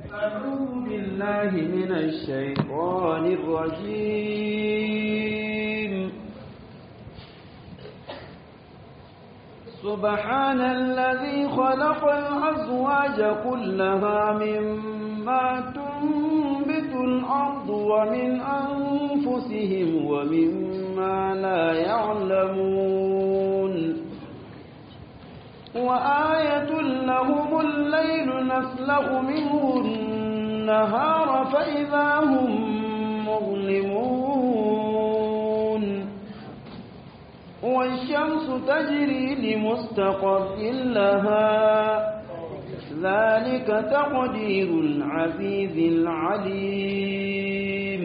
أعوذ بالله من الشيطان الرجيم سبحان الذي خلق الأزواج كلها مما تنبت الأرض ومن أنفسهم ومما لا يعلمون وآية لهم الليل نسلأ منه النهار فإذا هم مظلمون والشمس تجري لمستقر لها ذلك تقدير العزيز العليم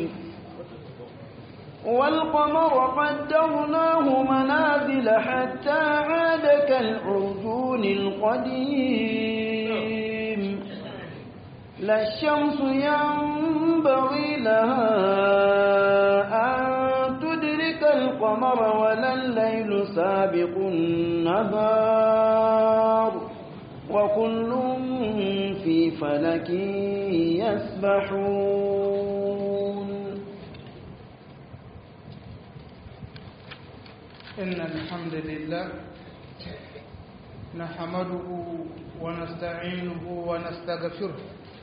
والقمر قدرناه منازل حتى عاد كالعرجون القديم لا الشمس ينبغي لها أن تدرك القمر ولا الليل سابق النهار وكل في فلك يسبحون إن الحمد لله نحمده ونستعينه ونستغفره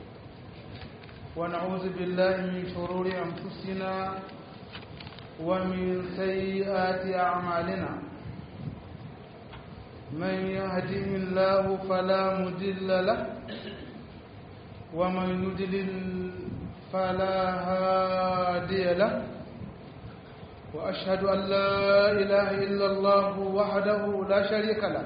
ونعوذ بالله من شرور أنفسنا ومن سيئات أعمالنا من يهده الله فلا مضل له ومن يضلل فلا هادي له وأشهد أن لا إله إلا الله وحده لا شريك له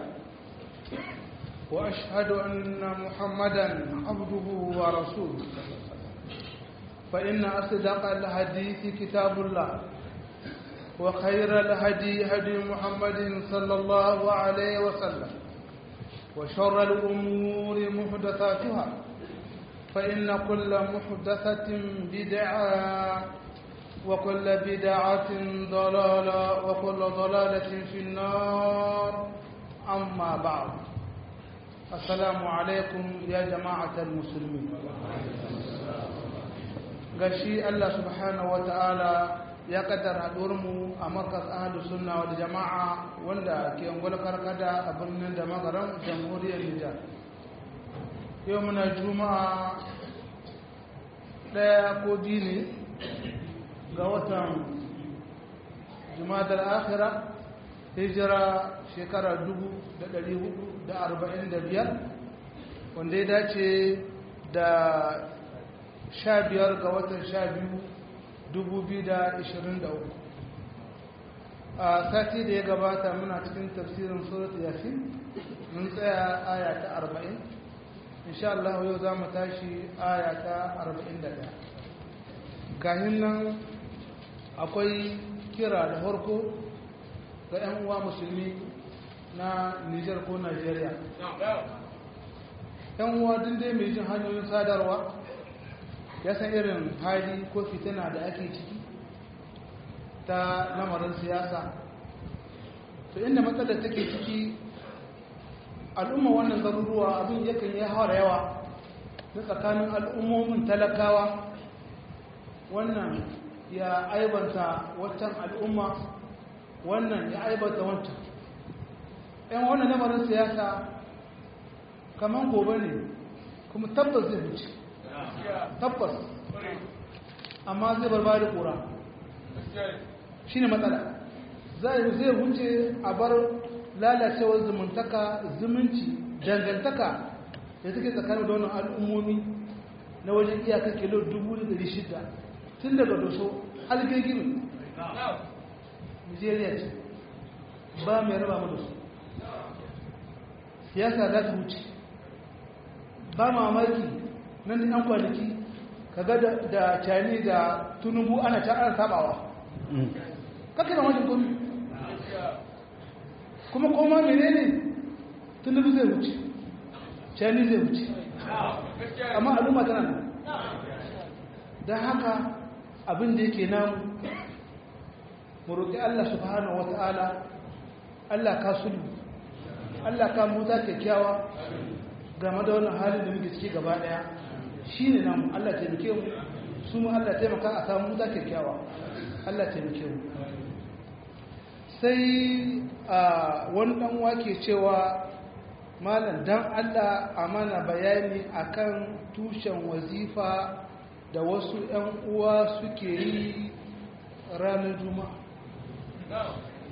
وأشهد أن محمدا عبده ورسوله فإن أصدق الحديث كتاب الله وخير الهدي هدي محمد صلى الله عليه وسلم وشر الأمور محدثاتها فإن كل محدثة بدعة وكل بدعة ضلالة وكل ضلالة في النار أما بعد السلام عليكم يا جماعة المسلمين gashi Allah subhanahu wa ta'ala ya kaddara mu a markas ahlus sunna wal jama'a wanda ke ungwal karkada a birnin da magaran jamhuriyar Nijar yau muna juma'a daya ko dini ga watan jumadar akhira hijira shekara 445 wanda ya dace da 15 ga watan 12 2023 a sati da ya gabata muna cikin tafsirin surat yasin mun tsaya aya ta 40 insha Allah yau za mu tashi aya ta 41 kahin nan akwai kira da harko ga 'yan uwa musulmi na Nijar ko Najeriya. 'yan uwa dai mai jin hanyoyin sadarwa ya san irin hali ko fitina da ake ciki ta lamarin siyasa to inda matsalar take ciki al'umma wannan garuruwa abin yakan yi hawa yawa na tsakanin al'ummomin talakawa wannan ya aibanta waccan al'umma wannan ya aibanta wancan ‘yan wannan lamarin siyasa kamar gobe ne kuma tabbas zai wuce tabbas amma zai barba da ƙura shi ne matsala zai wuce a bar lalacewar zumuntaka zumunci dangantaka da suke tsakanin da wannan al'ummomi na wajen iyaka kilo 600 tun daga doso algegin nigeria ce ba mai raba mu da su siyasa za ta wuce ba mamaki nan da 'yan kwanaki kaga da cani da tunubu ana ta ana sabawa kakina wajen komi kuma koma menene tunubu zai wuce cani zai wuce amma al'umma tana nan don haka abin da yake namu mu roƙi Allah subhanahu wata'ala Allah ka sulhu Allah ka muta kyakkyawa game da wannan halin da muke ciki gaba ɗaya shi ne namu Allah taimake mu su mu Allah taimaka a samu wuta kyakkyawa Allah taimake mu sai a wani dan wake cewa malam dan Allah a mana bayani akan tushen wazifa da wasu 'yan uwa suke yi ranar juma'a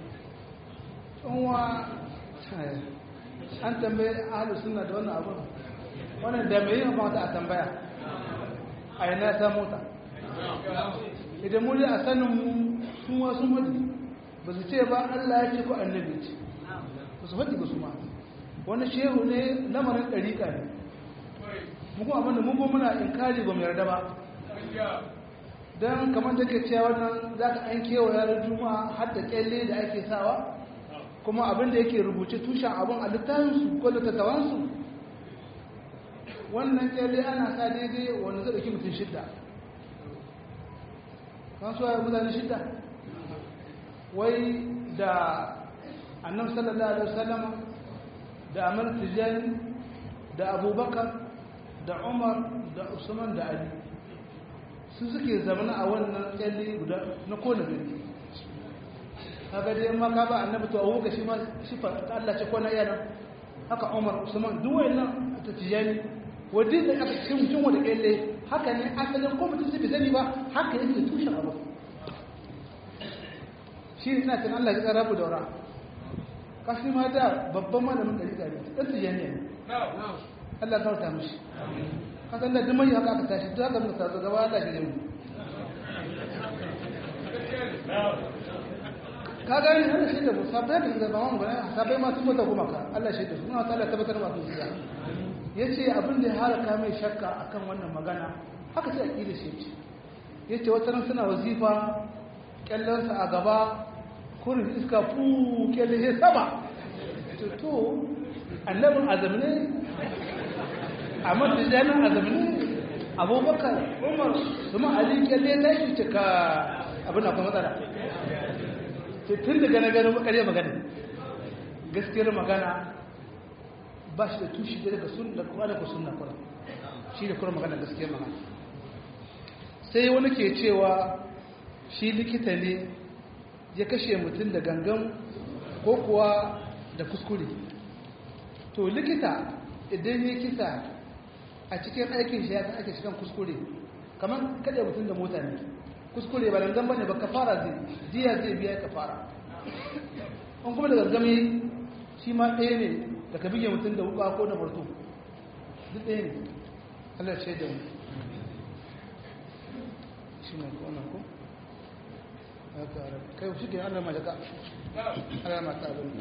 uwa an tambaye ahalus suna da wannan abin wannan da mai yin mata a tambaya a yana ta mota idan muri a sanin mu sun wasu mutu ba su ce ba allah ya ce ko annabi ce ba su faɗi ba su ma wani shehu ne lamarin ɗariƙa ne mu kuma abinda mun muna inkari ba mu yarda ba don kamar da ke cewa wannan za ka an kewa yaran juma'a har da kyalle da ake sawa kuma abin da yake rubuce tushen abin a littafinsu ko littattafansu wannan kyalle ana sa daidai wanda zai ɗauki mutum shidda kan suwa mutane shidda wai da annan sallallahu alaihi wasallam da amir tijani da abubakar da umar da usman da ali su suke zamana a wannan kyalle guda na kone gari kaga dai ma ka ba annabi to awu ga shi ma shi fa Allah ce kona yana haka Umar Usman duk wayannan ta tijani wadin da aka cikin mutum wanda kyalle haka ne asalin ko mutum sai sani ba haka yake tushen abu shi ina tana Allah ya tsara bu daura kashi ma da babban malamin dari dari dan tijani ne Allah ya kauta mishi kasan da duk mai haka aka tashi duk haka muka tazo gaba Allah shi ne ka gani Allah shi da mu sabai da zaba mu gani sabai ma sun mata kuma ka Allah shi da su na ta tabbatar ma sun siya yace abin da ya halaka mai shakka akan wannan magana haka sai akida shi ce yace wata ran suna wazifa kyallan sa a gaba kurin iska fu kyalle sai sama to to annabin azamne amma da janin azamni abubakar umar kuma ali kyalle ta shi cika abin akwai matsala tun daga na gano makare magana gaskiyar magana ba shi da tushi da daga sun da kuma daga sunna kura shi da kuma magana gaskiyar magana sai wani ke cewa shi likita ne ya kashe mutum da gangan ko kuwa da kuskure to likita idan ya kisa a cikin aikin shi ya san ake shigan kuskure kamar kada mutum da mota ne kuskure ba dangan bane ba kafara zai jiya zai biya kafara an kuma da gangami shi ma ɗaya ne da ka bige mutum da wuka ko da barto duk ɗaya ne Allah ce da mu shi ne ko nan ko kai shi ke Allah ma jaka Allah ma ta abin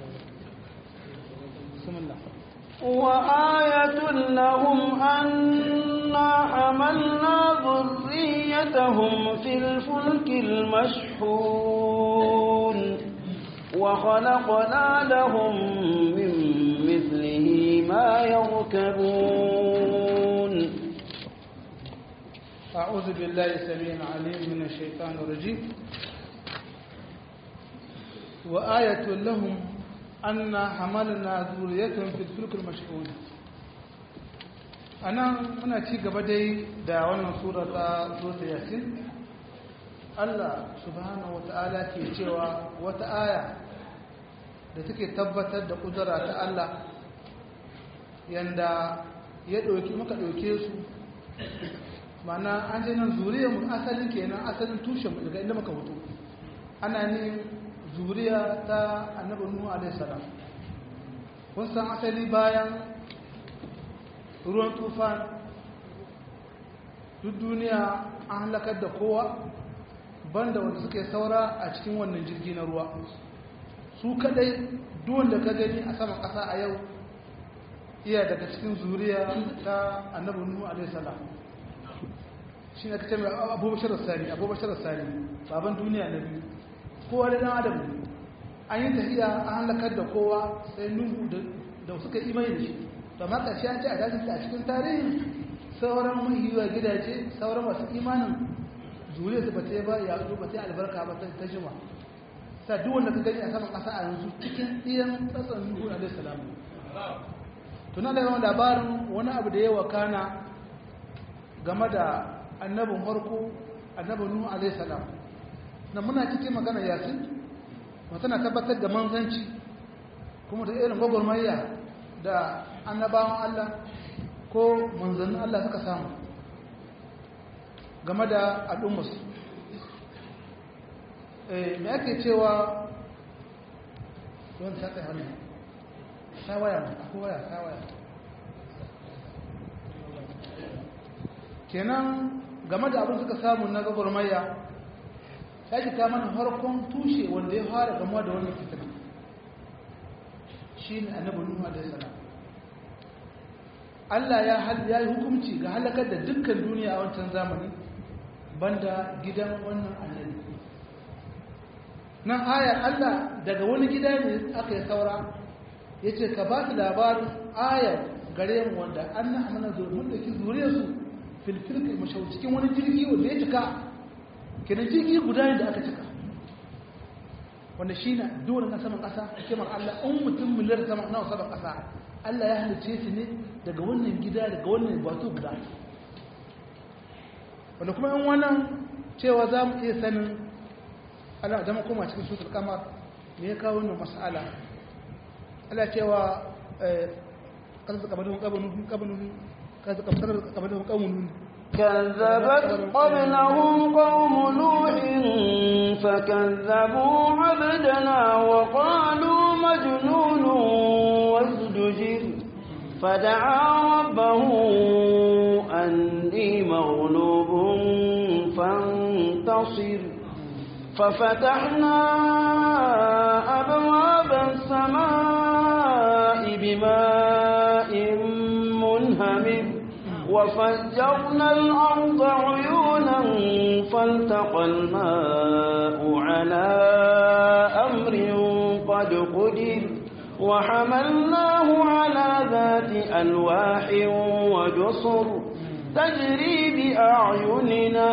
bismillah وآية لهم أنا حملنا ذريتهم في الفلك المشحون وخلقنا لهم من مثله ما يركبون أعوذ بالله السميع العليم من الشيطان الرجيم وآية لهم أنا حملنا ذريتهم في الفلك المشحون أنا muna ci gaba dai da wannan sura ta sura yasin Allah subhanahu wata'ala ke cewa wata aya da take tabbatar da kudura ta Allah yanda ya ɗauki muka ɗauke su mana an ce nan zuriyar mu asalin kenan asalin tushen mu daga inda muka fito ana ne zuriya ta annabi nuhu alaihi salam kun san asali bayan ruwan tufan duk duniya an halakar da kowa banda wanda suke saura a cikin wannan jirgi na ruwa su kadai duwanda ka gani a saman ƙasa a yau iya daga cikin zuriya ta annabi nuhu alaihi salam shi ne kace mai abubashar sani abubashar sani baban duniya na biyu kowa da dan adam ne an yi tafiya an halakar da kowa sai nuhu da suka imani da shi to amma ƙarshe an ce a dajin a cikin tarihi sauran mahiwa gidaje sauran masu imanin zuriya su bata ba ya zo bata albarka ba ta jima sa duk wanda ka gani a saman ƙasa a yanzu cikin ɗiyan tsatsan nuhu alaihi salam tuna da yawan labarin wani abu da ya wakana game da annabin farko annabin nuhu alaihi salam na muna cikin magana yasin tana tabbatar da manzanci kuma da irin gwagwarmayya da annabawan Allah ko manzannin Allah suka samu game da al'ummarsu me ake cewa wani saƙa hannu ta waya ko waya ta waya kenan game da abin suka samu na gwagwarmayya ta ki ta mana harkon tushe wanda ya fara gamuwa da wannan fitina shi ne annabi nuhu alaihi salam Allah ya ya yi hukunci ga halakar da dukkan duniya a wancan zamani banda gidan wannan annabi nan ayar Allah daga wani gida ne aka yi saura ya ce ka ba su labarin ayar gare mu wanda an na amana domin da ki zure su filfilka mashau cikin wani jirgi wanda ya cika kenan jirgi guda ne da aka cika wanda shi na dole na saman ƙasa hikimar Allah in mutum miliyar sama na saman ƙasa Allah ya halice su ne daga wannan gida daga wannan bato guda wanda kuma yan wannan cewa za mu iya sanin Allah zama koma cikin sutar kamar me ya kawo wannan mas'ala Allah cewa kan zaka bada kabanu kabanu kan zaka bada kabanu كذبت قبلهم قوم نوح فكذبوا عبدنا وقالوا مجنون وازدجر فدعا ربه أني مغلوب فانتصر ففتحنا أبواب السماء بماء منهمر وفجرنا الأرض عيونا فالتقى الماء على أمر قد قدر وحملناه على ذات ألواح ودصر تجري بأعيننا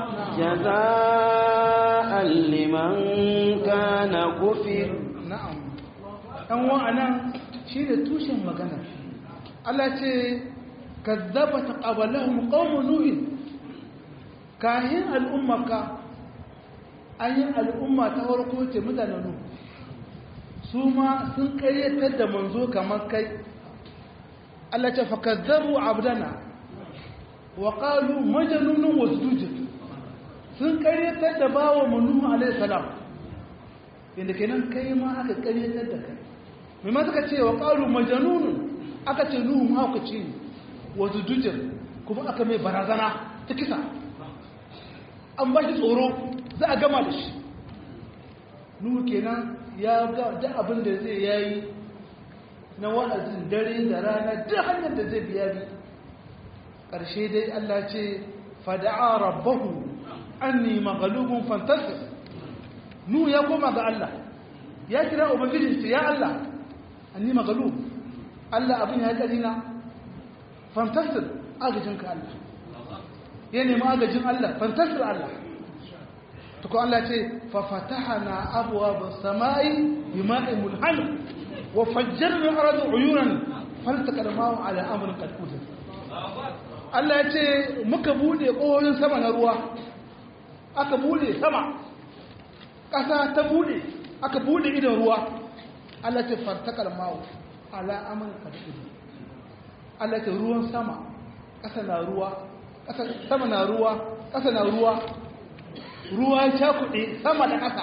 جزاء لمن كان كفر na'am dan wa'anan shi da tushen magana Allah ce kazzabat qablahum qaum nuh kahin al'ummaka ayin al'umma ta farko ce mutanen nuh su ma sun kayyatar da manzo kamar kai Allah ce fakazzabu abdana wa qalu majnunun wasdujud sun kayyatar da bawo nuh alaihi salam inda kenan kai ma aka karyatar da kai mai ma suka ce wa ƙaru majanunun aka ce nuhu mahaukaci ne wasu dujir kuma aka mai barazana ta kisa an ba shi tsoro za a gama da shi nuhu kenan ya ga duk abin da zai yayi na wa'azin dare da rana duk hanyar da zai biya bi ƙarshe dai Allah ce fada'a rabbahu anni maghlubun fantasir nuhu ya koma ga Allah ya kira ubangijin ya Allah anni maghlub Allah abin ya kari na fantasir agajin ka Allah ya nemi agajin Allah fantasir Allah to ko Allah ce fa fatahana abwaab as-samai bima'in mulhamir wa fajjarna al-arda uyunan faltaqa al-ma'u ala amrin qad qadir Allah ya ce muka bude ƙohoyin sama na ruwa aka bude sama ƙasa ta bude aka bude idan ruwa Allah ce fartakar mawu ala amal kadiri Allah ce ruwan sama ƙasa na ruwa ƙasa sama na ruwa ƙasa na ruwa ruwa ya kuɗe sama da ƙasa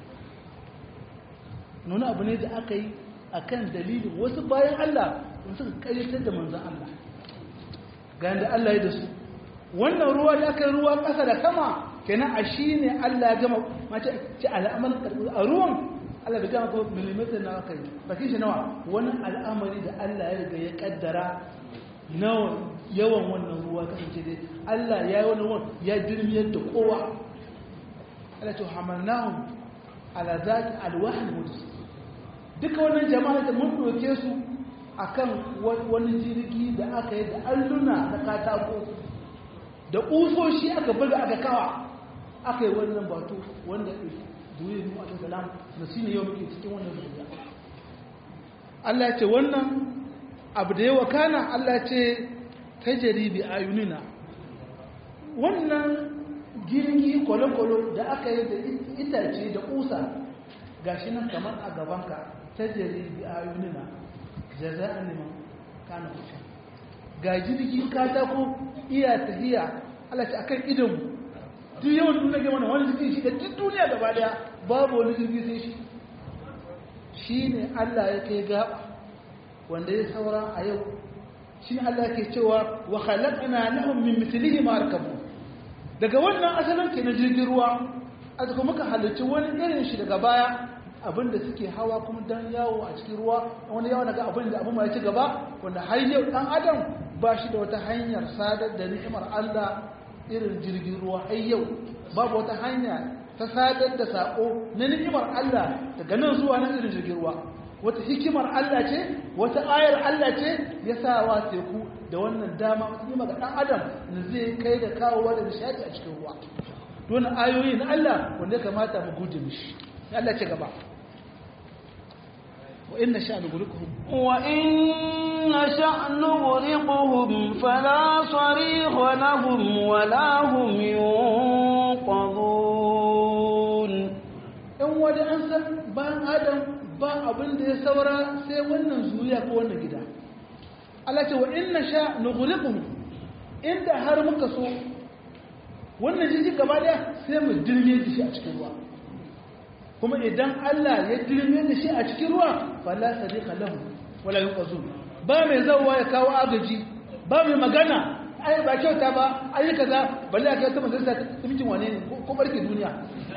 nuna abu ne da aka yi a kan dalilin wasu bayan Allah suka ƙayyatar da manzan Allah ga yadda Allah ya da su wannan ruwa da aka yi ruwa ƙasa da sama kenan a shi ne Allah ya gama mace ce al'amar a ruwan Allah bai gama ko millimeter na aka yi bakin shi nawa wani al'amari da Allah ya riga ya kaddara nawa yawan wannan ruwa kasance dai Allah ya yi wani ruwan ya dirmiyar da kowa Allah ce hamalnahum ala zati alwahil mudus duka wannan jama'a da mun doke su akan wani jirgi da aka yi da alluna na katako da ƙusoshi aka buga aka kawa aka yi wannan batu wanda duniya mu alaihi salam da shi ne yau muke cikin wannan duniya Allah ya ce wannan abu da yawa kana Allah ya ce tajri bi ayunina wannan jirgi kwale-kwale da aka yi da itace da kusa gashi nan kamar a gabanka ta jere bi ayunina jaza'an liman kana kusha ga jirgi katako iya tahiya Allah ta akan idon duk yawan duniya ga wannan wani jirgi shi da duk duniya gaba daya babu wani jirgi sai shi shine Allah ya kai gaba wanda ya saura a yau shi Allah ke cewa wa khalaqna lahum min mithlihi ma arkabu daga wannan asalin ke na jirgin ruwa a daga muka halarci wani irin shi daga baya abinda suke hawa kuma dan yawo a cikin ruwa wani yawo daga abin da abin ma ya ci gaba wanda har yau dan adam ba shi da wata hanyar sadar da ni'imar Allah irin jirgin ruwa har yau babu wata hanya ta sadar da sako na ni'imar Allah daga nan zuwa nan irin jirgin ruwa wata hikimar Allah ce wata ayar Allah ce ya sa wa teku da wannan dama wata nima ga ɗan adam da zai kai da kawowa da nishadi a cikin ruwa don ayoyi na Allah wanda ya kamata mu guje mishi Allah ce gaba wa inna sha nughriquhum wa inna sha nughriquhum fala sarikha lahum wa la hum yunqadhun in wani an san bayan adam ba abin da ya saura sai wannan zuriya ko wannan gida Allah ce wa inna sha nughriquhum inda har muka so wannan jiji gaba daya sai mu dirme da shi a cikin ruwa kuma idan Allah ya dirme da shi a cikin ruwa fala sadiqa lahu wala yuqazun ba mai zawa ya kawo agaji ba mai magana ai ba kyauta ba ai kaza balle aka ta manzon sa mutum wane ne ko barke duniya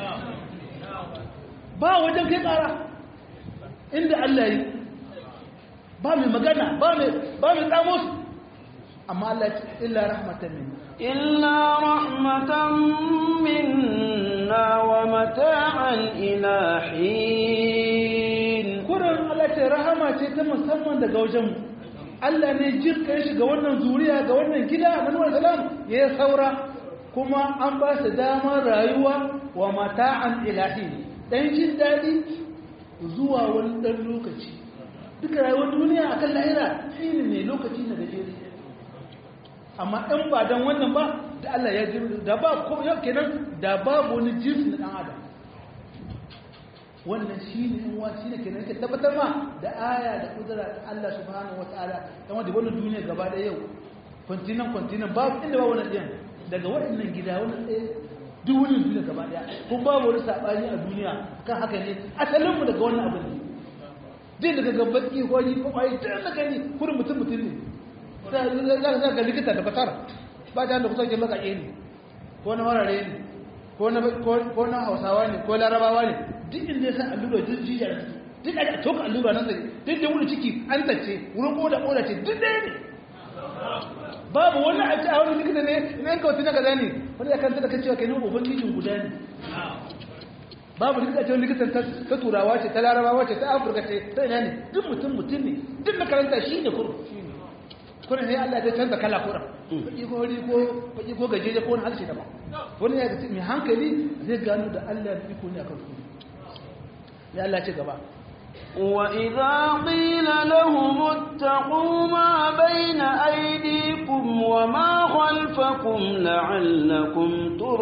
ba wajen kai kara inda Allah yi ba mai magana ba mai ba mai tsamo su amma Allah ya ce illa rahmatan minna illa rahmatan minna wa mata'an ila hin kuran Allah ce rahama ce ta musamman daga wajen mu Allah ne jirka shi ga wannan zuriya ga wannan gida na Nuhu salam ya saura kuma an ba su damar rayuwa wa mata'an ila hin dan jin dadi zuwa wani dan lokaci duka rayuwar duniya akan lahira shine ne lokaci na gajeri amma in ba dan wannan ba da Allah ya jiri da ba ko yau kenan da babu wani jinsi na dan adam wannan shine in wa shine kenan ke tabbatar ma da aya da kudura ta Allah subhanahu wataala dan wanda wannan duniya gaba da yau kontinan kontinan babu inda ba wannan din daga waɗannan gida wannan tsaye duk wani duniya gaba daya kun babu wani sabani a duniya kan haka ne asalin mu daga wannan abin ne din daga gabaki ko ni ko ai dan daga ni kurin mutum mutum ne za ga likita da fatar ba ta da kusa ke maka ne ko na warare ne ko na hausawa ne ko larabawa ne duk inda ya san allura duk jiya da duk da toka allura nan sai duk da wani ciki an tace wurin koda koda ce duk ɗaya ne babu wani a ce a wani likita ne na yanka wata na gaza ne wani ya kanta da kan cewa kai ne ubangijin guda ne babu likita ce wani likitan ta turawa ce ta larabawa ce ta afirka ce ta ina ne duk mutum mutum ne duk makaranta shi ne kuro kuna ne Allah ya canza kala kura baki ko hori ko baki ko gajeje ko wani harshe daban wani ya ga mai hankali zai gano da Allah ya iko ne akan su ya Allah ce gaba وإذا قيل لهم اتقوا ما بين أيديكم وما خلفكم لعلكم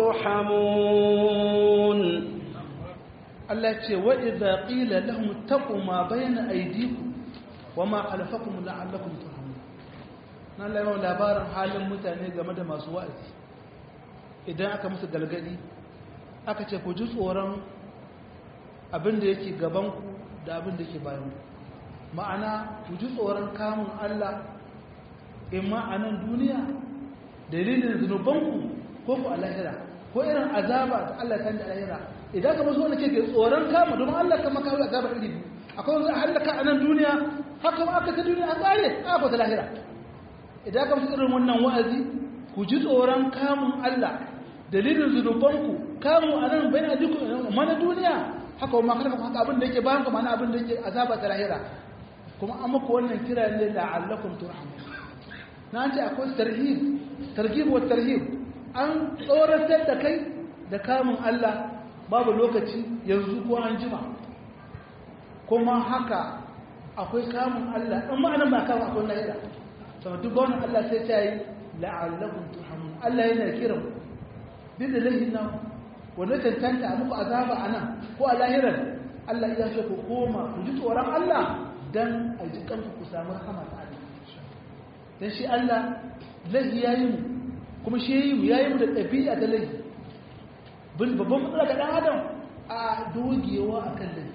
ترحمون Allah ce wa idza qila lahum taqu ma bayna aydikum wa ma khalfakum la'allakum turhamun nan lai labarin halin mutane game da masu wa'azi idan aka musu galgadi aka ce ku ji tsoron abin da yake gaban ku da abin da yake bayan ku ma'ana ku ji tsoron kamun Allah imma a nan duniya dalilin zunubanku ko ku a lahira ko irin azaba da Allah ta da lahira idan ka masu wanda ke ke tsoron kama domin Allah kama kawo azaba iri biyu akwai wanzu a hallaka a nan duniya haka ma aka ta duniya an tsare a ta lahira idan ka masu irin wannan wa'azi ku ji tsoron kamun Allah dalilin zunubanku kamun a nan bayan ajiku mana duniya haka ma kada haka abin da yake bayan ka mana abin da yake azaba ta lahira kuma an muku wannan kira ne la'allakum turhamun na ce akwai tarhib targhib wa tarhib an tsoratar da kai da kamun Allah babu lokaci yanzu ko an jima kuma haka akwai kamun Allah in ma'anan ba kamun akwai lahira saboda duk wani Allah sai ta yi la'allakum turhamun Allah yana kiran duk da laifin nan wanda tantanta a muku azaba a nan ko a lahirar Allah ya ce ku koma ku ji tsoron Allah dan a ji kanku ku samu rahama ta Allah dan shi Allah laifi yayi mu kuma shi yayi mu yayi mu da ɗabi'a da laifi babban matsala ga ɗan adam a dogewa akan laifi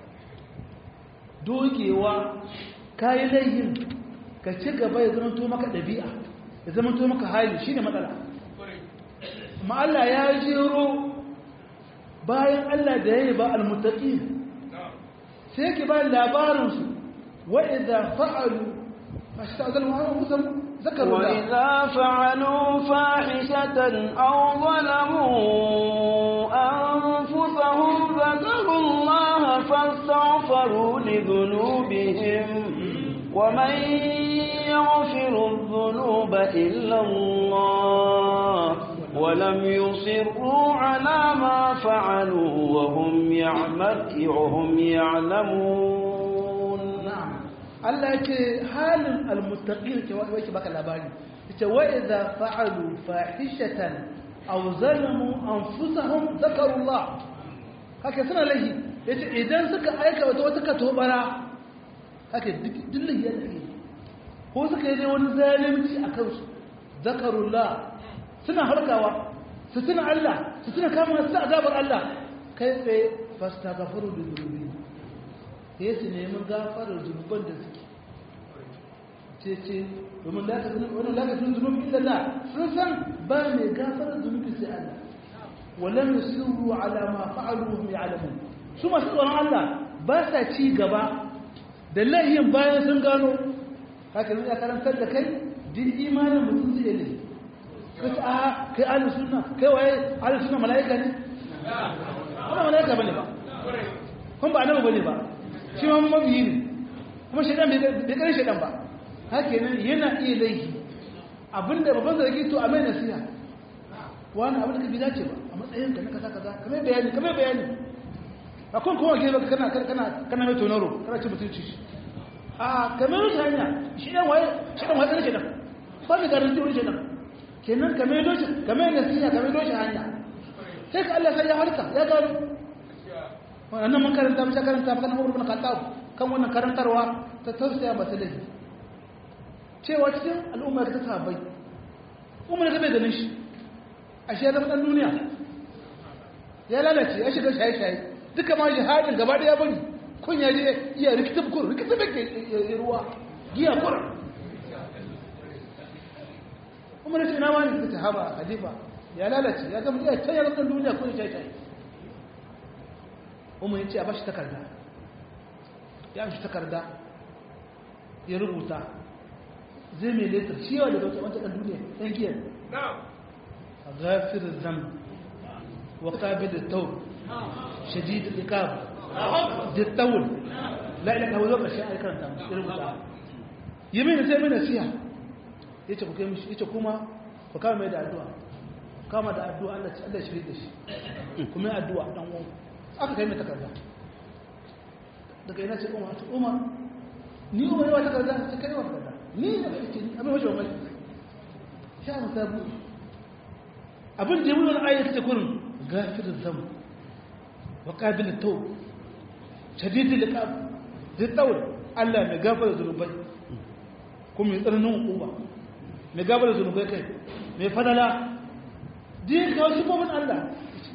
dogewa kayi laifin ka ci gaba ya zama to maka ɗabi'a ya zama to maka hali shi ne matsala amma Allah ya jero bayan Allah da ya yi ba almutaƙi sai yake ba labarinsu wa'iza fa'alu a shi ta'azal ma'amma musamman ذكروا الله وإذا فعلوا فاحشة أو ظلموا أنفسهم ذكروا الله فاستغفروا لذنوبهم ومن يغفر الذنوب إلا الله ولم يصروا على ما فعلوا وهم وهم يعلمون نعم Allah yake halin almuttaqin ke wai ke baka labari yace wa idza fa'alu fahishatan aw zalamu anfusahum zakarullah haka suna lahi yace idan suka aika wata wata katobara haka dillin ya dake ko suka yi wani zalunci a kansu zakarullah suna harkawa su tuna Allah su tuna kama su azabar Allah kai tsaye fastaghfiru li dhunubi sai su nemi gafarar zunuban da suke ce ce domin wani lakacin zunubi illa la sun san ba mai gafarar zunubi sai Allah walam yusiru ala ma fa'alu hum ya'lamun su masu tsoron Allah ba sa ci gaba da layin bayan sun gano haka ne ya karantar da kai din imanin mutum zai yi kace a kai ahlus sunna kai waye ahlus sunna malaika ne wannan malaika bane ba kun ba annabi bane ba shi ma mabiyi ne kuma shaidan bai kare shaidan ba haka nan yana iya laifi abinda babban zargi to a mai nasiha wani abin da ka bi dace ba a matsayin ka na kaza kaza kamar bayani kamar bayani a kun kuma ke baka kana kana kana mai tonaro kana ci mutunci shi a kamar shi hanya shi dan waye shi dan waye shaidan ba mai garanti wani shaidan kenan kamar doshi kamar nasiha kamar doshi hanya sai ka Allah sai ya harka ya gano wannan mun karanta mun karanta maka na Umar bin Khattab kan wannan karantarwa ta tausaya masu laifi cewa cikin al'umma ta sahabbai Umar ga bai ganin shi ashe ya zama dan duniya ya lalace ya shiga shaye shaye duka ma jihadin gaba daya bari kun ya je iya rikita bukur rikita bake ruwa giya kura Umar ya ce na wani ta haba halifa ya lalace ya zama iya can ya zama dan duniya kun shaye shaye umar ya ce a bashi takarda ya amshi takarda ya rubuta zai mai letar ciwa da dauta wancan ɗan duniya ɗan giyar a gafirin zam wa ƙabi da taur shadi da ikab da taur la'ila kawai lokacin a karanta ya rubuta yi mai sai mai nasiha ya ce kuka mishi ya ce kuma ku kama mai da addu'a kama da addu'a Allah shirya da shi kuma addu'a ɗan uwan aka kai mai takarda daga yana ce umar umar ni umar yawa takarda ta kai yawa takarda ni da kai ce abin wajen wani sha mu sabu abin da ya wani ayat ta kurin gafirin zamu wa qabilin taw shadidul iqab zai tawul Allah mai gafara zunubai kuma mai tsananin hukuma mai gafara zunubai kai mai fadala din ka wasu babban Allah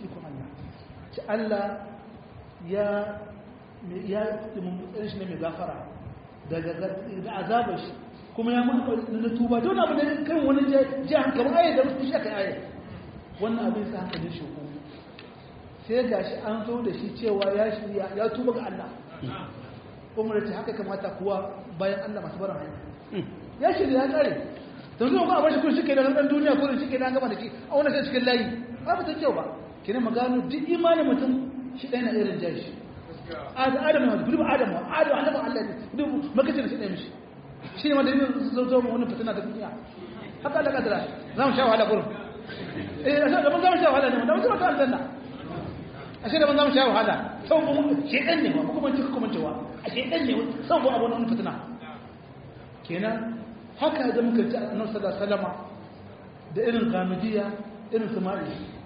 ci Allah ya ya mummutsar shi ne mai gafara daga azabar shi kuma ya mutu na tuba don abu da kan wani ji hankali ayyar da wasu shi aka ayyar wannan abin sa hankalin shi ko sai ga shi an zo da shi cewa ya shirya ya tuba ga Allah kuma da haka kamata kuwa bayan Allah masu barin hanya ya shirya ya kare da zuwa ko a bashi kun shi ke da ɗan duniya ko shi ke da gama da shi a wani sai cikin layi ba ta kyau ba kina magano duk imanin mutum shi ɗaya na irin jashi adam na gudu adam wa adam adam Allah ne gudu makacin shi ɗaya mishi shi ne madalilin zo zo wani fitina da duniya haka Allah kadara za mu sha wahala gurin eh da ban za mu sha wahala ne da mun ta aljanna ashe da ban za mu sha wahala sau ba mu shedan ne ba kuma mun kuma cewa a shedan ne sau ba abu wani fitina kenan haka da muka ji annabi sallallahu alaihi wasallama da irin gamidiya irin sama'i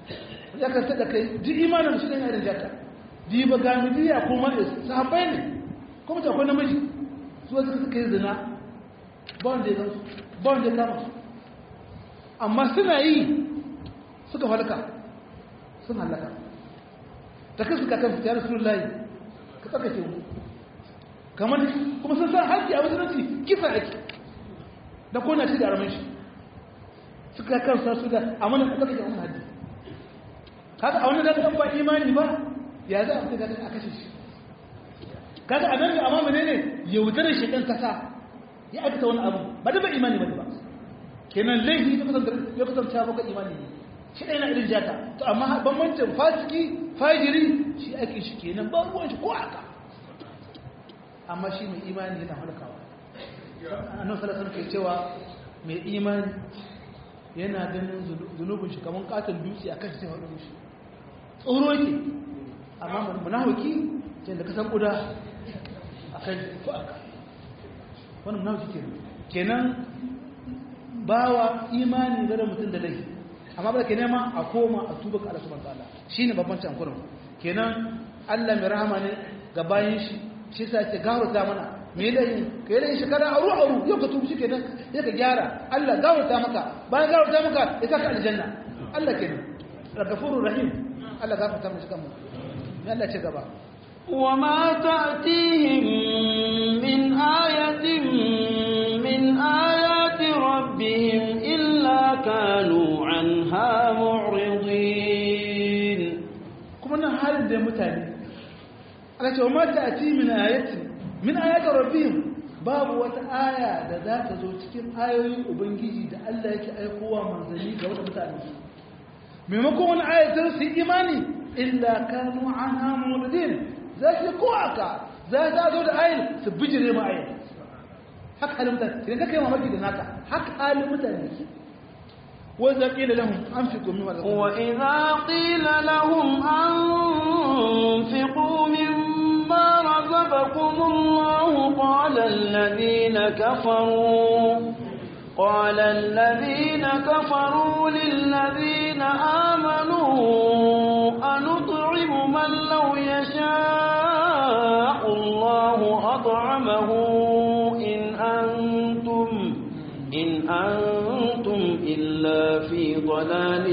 ya kan tada kai duk imanin shi ne irin jaka di ba gamidiya kuma sahabbai ne kuma ta akwai namiji zuwa suka suka yi zina ba wanda ya gansu ba wanda ya kama su amma suna yi suka halka sun halaka ta kasu kakan su tare sun layi ka tsakace mu kamar kuma sun san haƙƙi a wajen kisa ake da kona shi da aramin shi suka kan sa su da amma na tsakace wani haddi kaga a wani da kan ba imani ba ya za a fita da a kashe shi kaga anan da amma menene yaudarar shi ɗan kasa ya aikata wani abu ba da ba imani ba ba kenan laifi ya kusanta ya kusanta maka imani ne shi ɗaya na irin jata to amma bambancin fasiki fajiri shi ake shi kenan ba ruwan shi ko aka amma shi mai imani yana halkawa annabi sallallahu alaihi ke cewa mai imani yana ganin zunubin shi kamar katon dutse akan shi sai faɗo mishi tsoro yake amma munafiki sai da kasan kuda akan ko aka wannan munafiki kenan kenan bawa imani da mutum da laifi amma ba da ke nema a koma a tuba ka Allah subhanahu wataala shine babban cankurin kenan Allah mai rahama ne ga bayan shi shi sa ce gawarta mana me laifin ka yi laifin shekara aru aru yau ka tubi shi kenan sai ka gyara Allah gawarta maka bayan gawarta maka ya saka aljanna Allah kenan ragafurur rahim Allah gafarta mu shi kanmu me Allah ce gaba وما تأتيهم من آية من آيات ربهم إلا كانوا عنها معرضين kuma nan halin da mutane ana cewa mata a ci min ayati min ayatar rabbihim babu wata aya da za ta zo cikin ayoyin ubangiji da Allah yake aikowa manzanni ga wata mutane maimakon wani ayatar su yi imani illa kanu anha muridin za su ko aka za ta zo da ayin su bijire ma ayin haka halin mutane idan ka kai mamaki da naka haka halin mutane وإذا قيل لهم أنفقوا مما رزقكم وإذا قيل لهم أنفقوا مما رزقكم الله قال الذين كفروا قال الذين كفروا للذين آمنوا أنطعم من لو يشاء الله أطعمه إن أنتم إن أنتم إلا في ضلال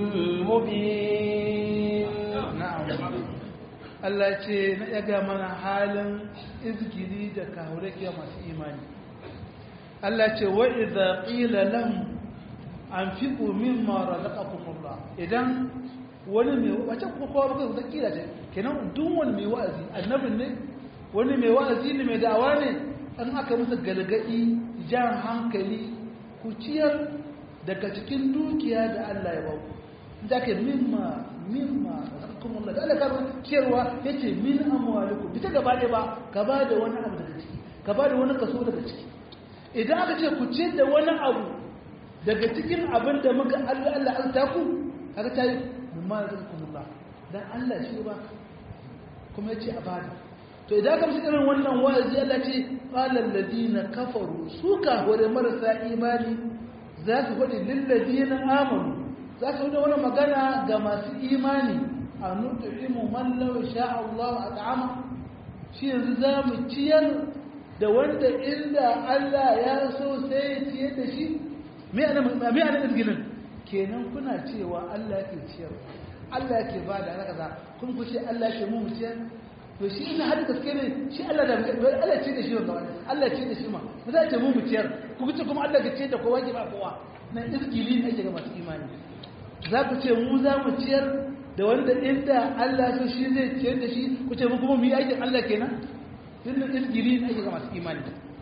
مبين na'am Allah ce na yaga mana halin izgiri da kahurake masu imani Allah ce wa idza qila lahum anfiqu mimma razaqakumullah idan wani mai wace ko kowa baka da kila ce kenan duk wani mai wa'azi annabin ne wani mai wa'azi ne mai da'awa ne an aka musu galgadi jan hankali ku ciyar daga cikin dukiya da Allah ya ba ku da ke mimma mimma kuma Allah da Allah ka ciyarwa yace min amwalikum bita gaba ɗaya ba ka ba da wani abu daga ciki ka ba da wani kaso daga ciki idan aka ce ku ciyar da wani abu daga cikin abin da muka Allah Allah an taku kaga ta yi mimma razaqakumullah dan Allah shi ba kuma yace a bada to idan ka mishi irin wannan wa'azi Allah ce qala alladhina kafaru su ka hore marasa imani za su faɗi lilladhina amanu za su faɗi wani magana ga masu imani a nutu'imu man law sha'a Allah at'ama shi yanzu za mu ciyar da wanda inda Allah ya so sai ya ciyar da shi me ana me ana izginin kenan kuna cewa Allah yake ciyar Allah yake ba da haka za kun ku ce Allah yake mu mu ciyar to shi ina hadu gaske ne shi Allah da Allah ce da shi wanda wani Allah ce da shi ma ba za ta mu mu ciyar ku ce kuma Allah ga ce da kowa ke ba kowa nan izgili ne ake ga masu imani za ku ce mu za mu ciyar da wanda inda Allah so shi zai ciyar da shi ku ce mu kuma mu yi aikin Allah kenan tun da izgili ne ake ga masu imani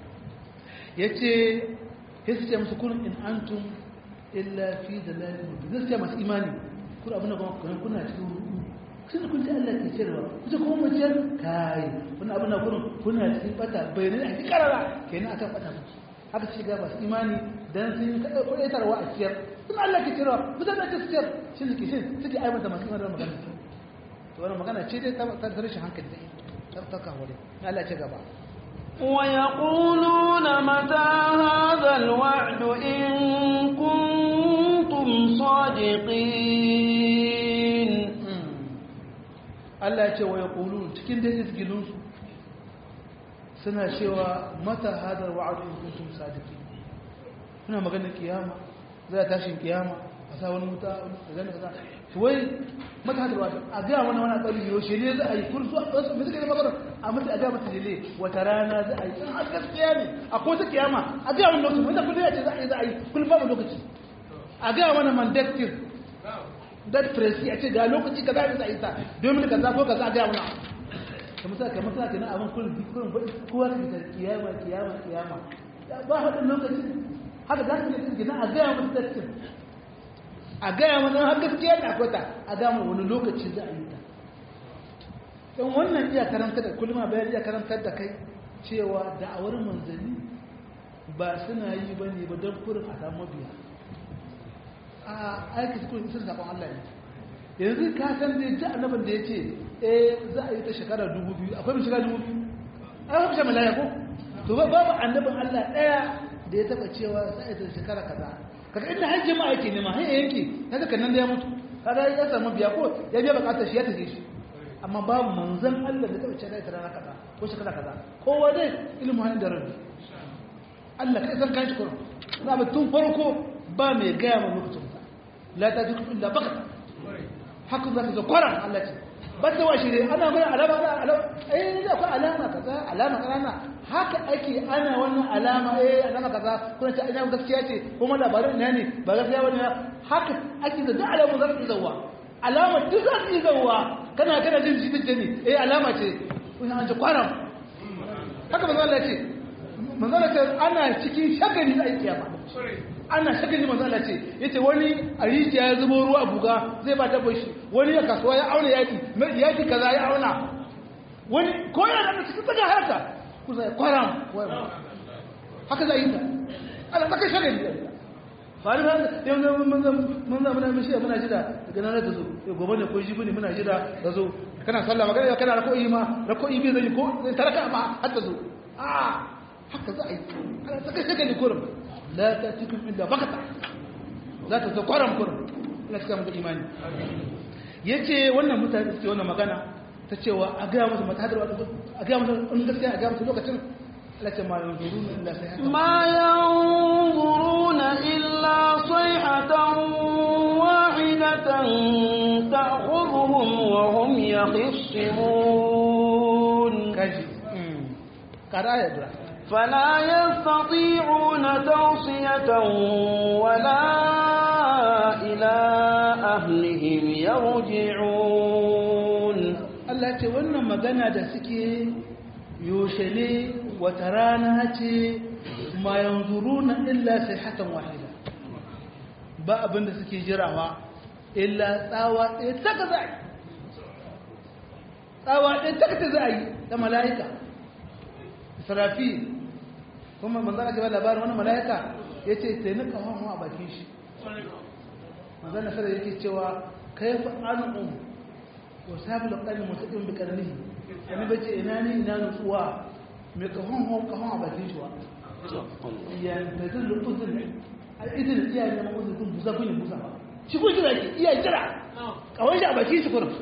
yace ya ce musu kun in antum illa fi dalalin mubin zai ce masu imani kun abin da kuma kuna cikin rudu sun kun ji Allah ke cewa kuce kuma mu ciyar kai wannan abin da kun kuna cikin bata bayanai a cikin karara kenan akan bata musu haka shi ga masu imani dan sun yi kada kudaitarwa a ciyar sun Allah ke cewa ku zama ta ciyar shi suke shi suke aibanta masu imani magana to wannan magana ce dai ta ta rashin hankali dai ta ta kawo dai Allah ce gaba ويقولون متى هذا الوعد إن كنتم صادقين Allah ya ce wa yaqulun cikin da izgilun su suna cewa mata hadar wa'adu in kuntum sadiqin suna magana kiyama za ta tashin kiyama a sa wani wuta a gani kaza to wai mata hadar wa'adu a ga wani wani tsari yaushe ne za a yi kun su a wasu mai suka yi magana a mata a ga mata dele wata rana za a yi a gaskiya ne a ko ta kiyama a ga wani lokaci wanda kullum ya ce za a yi za a yi kullum babu lokaci a ga wani mandatin dat presi a ce ga lokaci kaza ne za a yi ta domin kaza ko kaza a ga wani kamar sa kamar sa kenan abin kullum kullum kowa ka kiyama kiyama kiyama ba haɗin lokacin haka za ka ne kenan a gaya musu dattin a gaya mana har gaskiya da akwai ta a gaya mana wani lokaci za a yi ta don wannan iya karanta da kullum bayan iya karantar da kai cewa da'awar manzanni ba suna yi ba ne ba don kurin a samu biya a aiki su kurin sun zaɓen Allah ne yanzu ka san dai ji annabin da ya ce eh za a yi ta shekara dubu biyu akwai mai shekara dubu biyu a yi kusa malaya ko to ba babu annabin Allah ɗaya da ya taɓa cewa za a yi ta shekara kaza kaga inda har jama'a yake nema har yanke na daga nan da ya mutu kaga ya samu biya ko ya biya bukatar shi ya tafi shi amma babu manzon Allah da taɓa cewa ta rana kaza ko shekara kaza kowa dai ilimin hannun da rabbi Allah kai san kanshi kurum na ba tun farko ba mai gaya ma lokacin sa la ta ji illa bakata haka za ka zo kwaran Allah ce ba ta wa shirye ana mai alama da alama eh ne akwai alama kaza alama kana haka ake ana wannan alama eh alama kaza kuna ta ina gaskiya ce kuma labarin ina ne ba gaskiya bane haka ake da duk alamu za su zawa alama duk za su zawa kana kana jin jita ne eh alama ce kun an ji kwaran haka manzo Allah ce manzo Allah ce ana cikin shagali da kiyama ana shagali manzo Allah ce yace wani a rijiya ya zubo ruwa a buga zai ba dabbar shi wani ya kasuwa ya auna yaki yaki kaza ya auna wani ko yana da cikin tsaga harka ku zai kwaram haka zai yi ta ana tsaka shagali ba ni yanzu mun zama muna mishi muna jira daga nan da zo gobe ne ko jibi ne muna jira da zo kana sallah magana kana rako'i ma rako'i bai zai ko zai taraka ma har ta zo a haka za a yi ana tsaka shagali kurum la ta cikin inda bakata za ta zo kwaram kurum ina cika mutu imani ya ce wannan mutane suke wannan magana ta cewa a gaya musu matadarwa a gaya musu in gaskiya a gaya musu lokacin lati ma yanzuruna illa sayhatan ma yanzuruna illa sayhatan wahidatan ta'khudhuhum wa hum yakhisimun kaji kada ya dura فلا يستطيعون توصية ولا إلى أهلهم يرجعون Allah ce wannan magana da suke yaushe ne wata rana ce ma yanzuruna illa sayhatan wahida ba abin da suke jirawa illa tsawa ɗaya taka za a yi tsawa ɗaya taka ta za a yi da mala'ika israfi kuma manzana gaba labarin wani mala'ika ya ce sai nika hannu a bakin shi manzana sada yake cewa kai fa an um ko sabi da ƙarni masu ɗin bi ƙarni wani bace ina ne ina nutsuwa mai kahon hon kahon a bakin shi wa ya da zan da uzun a idin iya ne ma uzun kun busa kun yi busa ba shi kun jira ke iya jira kawai shi a bakin shi kurum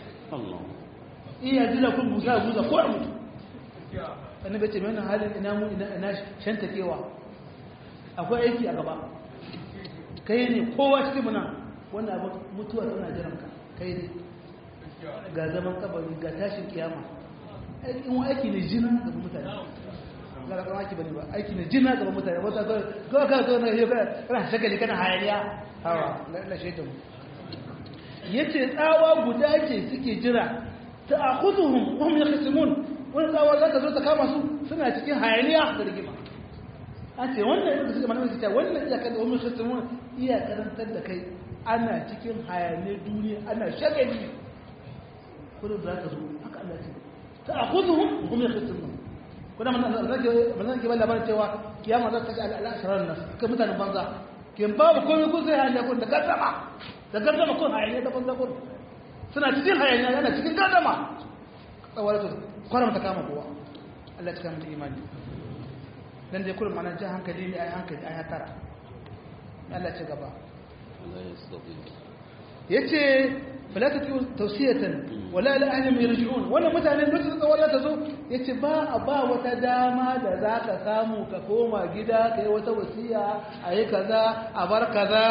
iya jira kun busa busa ko a mutu annabi ce mai halin ina mu ina ina shantakewa akwai aiki a gaba kai ne kowa cikin muna wanda abu mutuwa tana jiran ka kai ne ga zaman kabari ga tashin kiyama aikin wa aiki ne jina ga mutane ga ga aiki bane ba aiki ne jina ga mutane wata ga ga ga ga ne ga kana shagali kana hayaniya hawa la shaitan yace tsawa guda ce suke jira ta'khudhuhum wa hum yakhsimun wani tsawar za ta zo ta kama su suna cikin hayaniya da rigima an ce wannan yadda suka mana cewa wannan iyakar da wani kristimun iya karantar da kai ana cikin hayaniyar duniya ana shagali kudin za ka zo haka Allah ce ta a kudu hun kuma kristimun kuna mana zan ke ba labarin cewa kiyama za ta ga al'asharar nasu kai mutanen banza ke babu komai kun sai hayaniya kun da gardama da gardama kun hayaniya da banza kun suna cikin hayaniya yana cikin gardama tsawar su kwaram ta kama kowa Allah ta kama da imani dan dai kullum ana jin hankali ne ai hankali ai hatara Allah ci gaba yace falata tausiyatan wala la ahli yarji'un wannan mutane lokacin tsawon ta zo yace ba a ba wata dama da za ka samu ka koma gida kai wata wasiya ayi kaza a bar kaza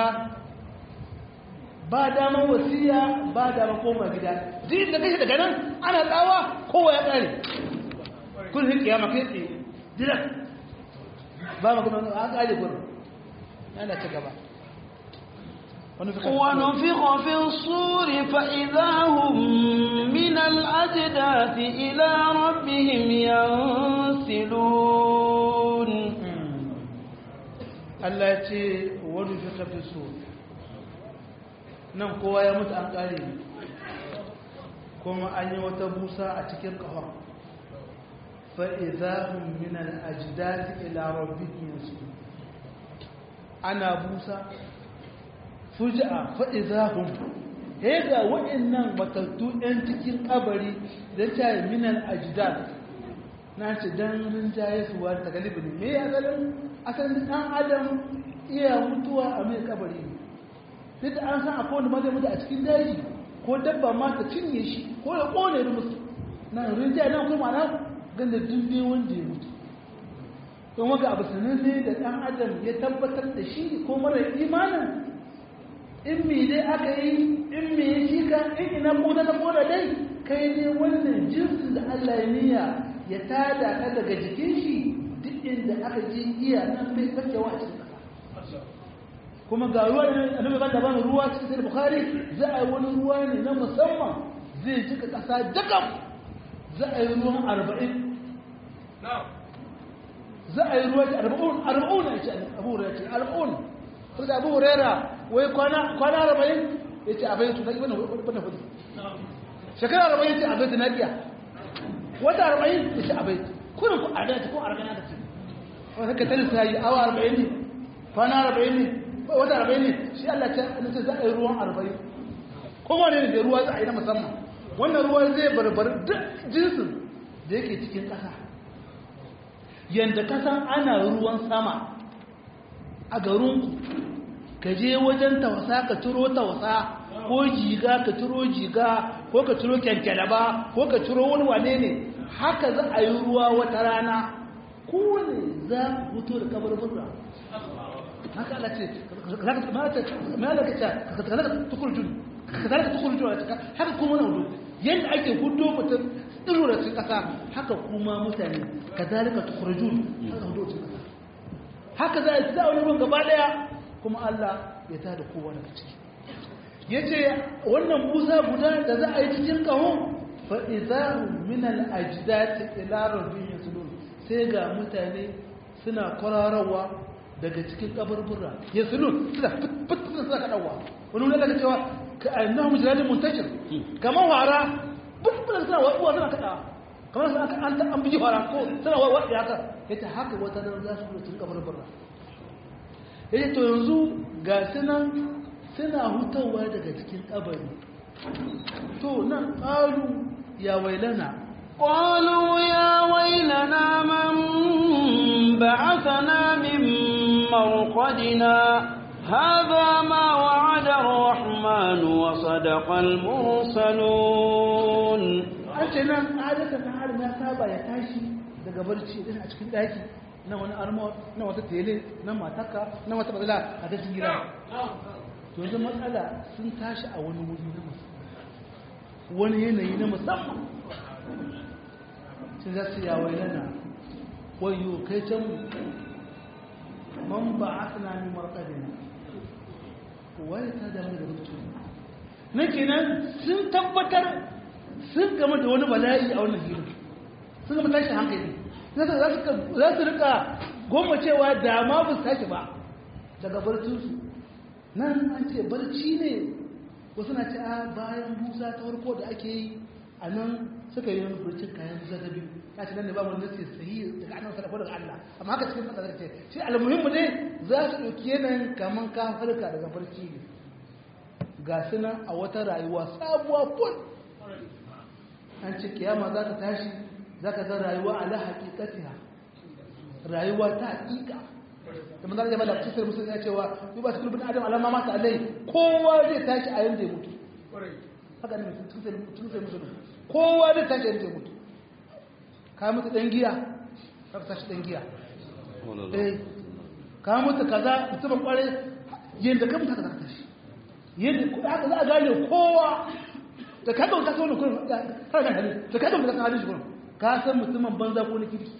ba dama wasiya ba dama koma gida din da kai daga nan ana tsawa kowa ya kare kun hin kiyama kai tsaye dira ba magana an kare gurin ana ci gaba ونفخ في الصور فإذا هم من الأجداث إلى ربهم ينسلون Allah ya ce wani fi kafin so nan kowa ya mutu an ƙare kuma an yi wata busa a cikin ƙafa fa'izahun minan ajidati ila rabbihim yansu ana busa fuji'a fa'izahun ya ga waɗannan matattu ‘yan cikin ƙabari da ta yi minan ajidat na ce don rinjaye suwa ta galibi ne me ya zalin asalin ɗan adam iya mutuwa a mai ƙabari ne duk da an san akwai wanda ma zai mutu a cikin daji ko dabba ma ta cinye shi ko ya ƙone da musu na rinjaye na kuma na ganda dubbe wanda ya mutu don waka abu sananne da ɗan adam ya tabbatar da shi ko mara imanin in me dai aka yi in me ya shi ka in ina koda na koda dai kai ne wannan jinsin da Allah ya niyya ya tada ka daga jikin shi duk inda aka ji iya nan bai fakewa a cikin ƙasa kuma ga ruwa ne annabi ba da bani ruwa cikin sahih bukhari za a yi wani ruwa ne na musamman zai jika ƙasa jakam za a yi ruwan arba'in za a yi ruwa ce arba'un arba'un ya ce abu hurairah ce arba'un sai da abu hurairah wai kwana arba'in ya ce abai tu naki wannan hudu shekara arba'in ya ce abai tu nakiya wata arba'in ya ce abai kurin ku a dace ko arba'in aka ce wani haka tare sa yi awa arba'in ne kwana arba'in ne wata arba'in ne shi Allah ce za a yi ruwan arba'in kuma ne da ruwa za a yi na musamman wannan ruwa zai barbar duk jinsin da yake cikin ƙasa yadda kasan ana ruwan sama a garinku ka je wajen tausa ka ciro tausa ko jiga ka ciro jiga ko ka ciro kyankyalaba ko ka ciro wani wane ne haka za a yi ruwa wata rana ko ne za ku fito da kabar burra haka Allah ce ka zalaka tukurjun ka zalaka tukurjun haka kuma na hudu yadda ake hudu mutum tsiro da cikin kasa haka kuma mutane ka zalika tukurjun haka hudu cikin kasa haka za a yi za a wani ruwan gaba daya kuma Allah ya ta da kowa daga ciki ya ce wannan busa guda da za a yi cikin kahon fa'izahu min al'ajidati ila rabbin yasulun sai ga mutane suna kwararwa daga cikin kaburbura yasulun suna fitin suna kaɗawa wani wani daga cewa ka annahu mujradin muntashir kamar wara fitin suna waɗuwa suna kaɗawa kamar suna an an biji wara ko suna waɗuwa haka yace haka wata nan za su cikin kaburbura yace to yanzu ga sunan suna hutawa daga cikin kabari to nan qalu ya wailana قالوا يا ويلنا من بعثنا من مرقدنا هذا ما وعد الرحمن وصدق المرسلون ce nan adatan na har na saba ya tashi daga barci din a cikin daki na wani armo na wata tele na mataka na wata bazala a cikin gida to yanzu matsala sun tashi a wani wuri na musamman wani yanayi na musamman sun za su yawai yana wayo kai can man ba a suna min marƙadina wani ta damu da rubutu na kenan sun tabbatar sun gama da wani bala'i a wannan filin sun gama tashi hankali za su rika goma cewa da ma ba su tashi ba daga barcinsu nan an ce barci ne wasu na ce a bayan busa ta farko da ake yi a nan suka yi barcin kayan busa ta biyu ya ce nan ne ba mu nasi sahi daga annan sarrafa daga Allah amma haka cikin kasa ce shi almuhimmu ne za su ɗauki yanayin kaman ka farka daga barci ne ga su nan a wata rayuwa sabuwa ful an ce kiyama za ta tashi za ka zan rayuwa ala haƙiƙatiha rayuwa ta haƙiƙa da manzan ya bada cikin musulun ya cewa yi ba su kulubin adam alama mata alai kowa zai tashi a yanda ya mutu haka ne cikin sai musulun kowa zai tashi a yanda ya mutu ka mutu ɗan giya ka tashi ɗan giya eh ka mutu kaza mutumin ƙware yadda ka mutu haka za ka tashi yadda haka za a gane kowa da ka ɗauka kasa wani kurin har kan hali da ka ɗauka kasa halin shi kurin ka san mutumin banza ko na kirki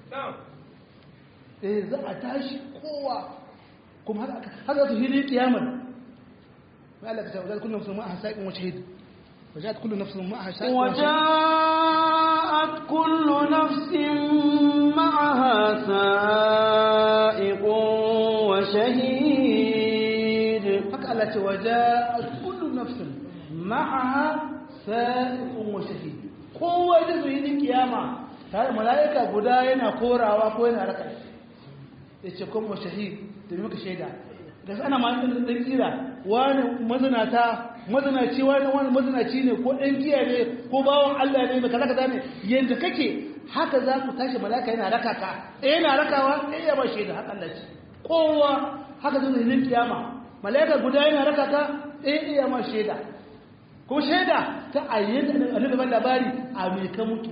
eh za a tashi kowa kuma har za su hili kiyamar ma Allah ka ce wajen kullum sun ma'a saƙin wace hidi وجاءت كل نفس معها سائق وجاءت كل نفس معها سائق وشهيد haka Allah ce وجاءت كل نفس معها سائق وشهيد kowa da zuwa yin kiyama tare mala'ika guda yana korawa ko yana raka ya ce kuma shahid da muka shaida da ana ma ɗin ɗan kira wani mazinata mazinaci wani wani mazinaci ne ko ɗan giya ne ko bawan Allah ne mai kaza kaza ne yanda kake haka za ku tashi mala'ika yana raka ka ɗaya yana rakawa ɗaya ya ba shaida haka Allah ce kowa haka zai zai kiyama mala'ika guda yana raka ka ɗaya ya ma shaida ko shaida ta ayyana annabi ban labari a me ka mutu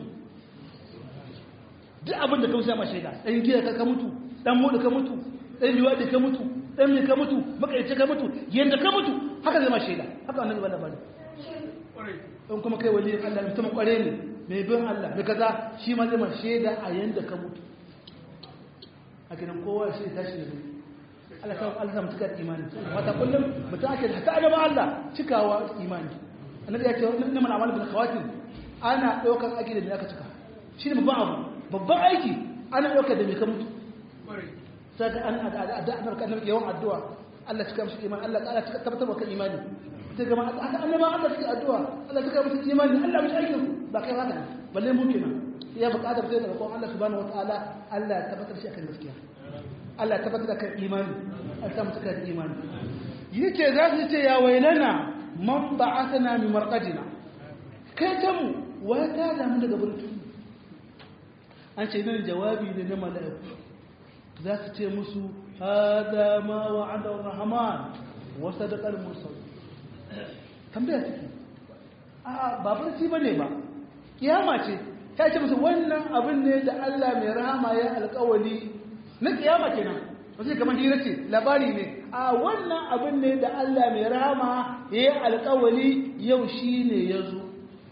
duk abin da ka wuce ma shaida ɗan giya ka ka mutu ɗan mudu ka mutu ɗan liwaɗi ka mutu ɗan me ka mutu makaice ka mutu yanda ka mutu haka zai ma shaida haka annabi ban labari in kuma kai wali Allah mutum kware ne mai bin Allah mai kaza shi ma zai ma shaida a yanda ka mutu a gidan kowa shi tashi da zai Allah ta Allah ta mutuka imani wata kullum mutum ake da hatta annaba Allah cikawa imani annabi ya ce wannan man amal bil khawatim ana daukar aiki da me aka cika shi ne babban abu babban aiki ana daukar da me ka mutu sai da an da da annabi yawan addu'a Allah cika mishi imani Allah ta'ala cika tabbatar maka imani sai ga haka annaba Allah cika addu'a Allah cika mishi imani Allah mishi aikin ba kai haka balle mu kenan ya buƙatar sai daga Allah subhanahu wataala Allah ya tabbatar shi akan gaskiya Allah ya tabbatar da kan imani Allah ta mutuka da imani yake za su ce ya wailana man ba'athana min marqadina kai ta mu wata da mu daga burtu an ce nan jawabi ne na mala'iku za su ce musu hada ma wa'ada ar-rahman wa sadaqa al-mursal tambaya take a ba barci bane ba kiyama ce ta ce musu wannan abin ne da Allah mai rahama ya alƙawali na kiyama kenan wasu kamar hira ce labari ne a wannan abin ne da Allah mai rahama ya yi alƙawali yau shi ne ya zo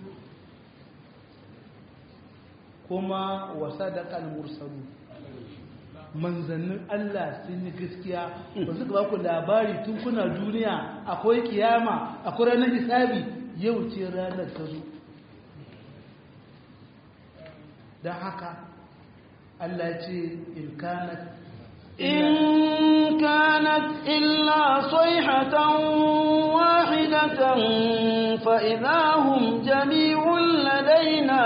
kuma wasa da mursalu manzannin Allah sun yi gaskiya ba suka ba ku labari tun kuna duniya akwai kiyama akwai ranar hisabi yau ce ranar ta zo don haka Allah ce in kanat إن كانت إلا صيحة واحدة فإذا هم جميع لدينا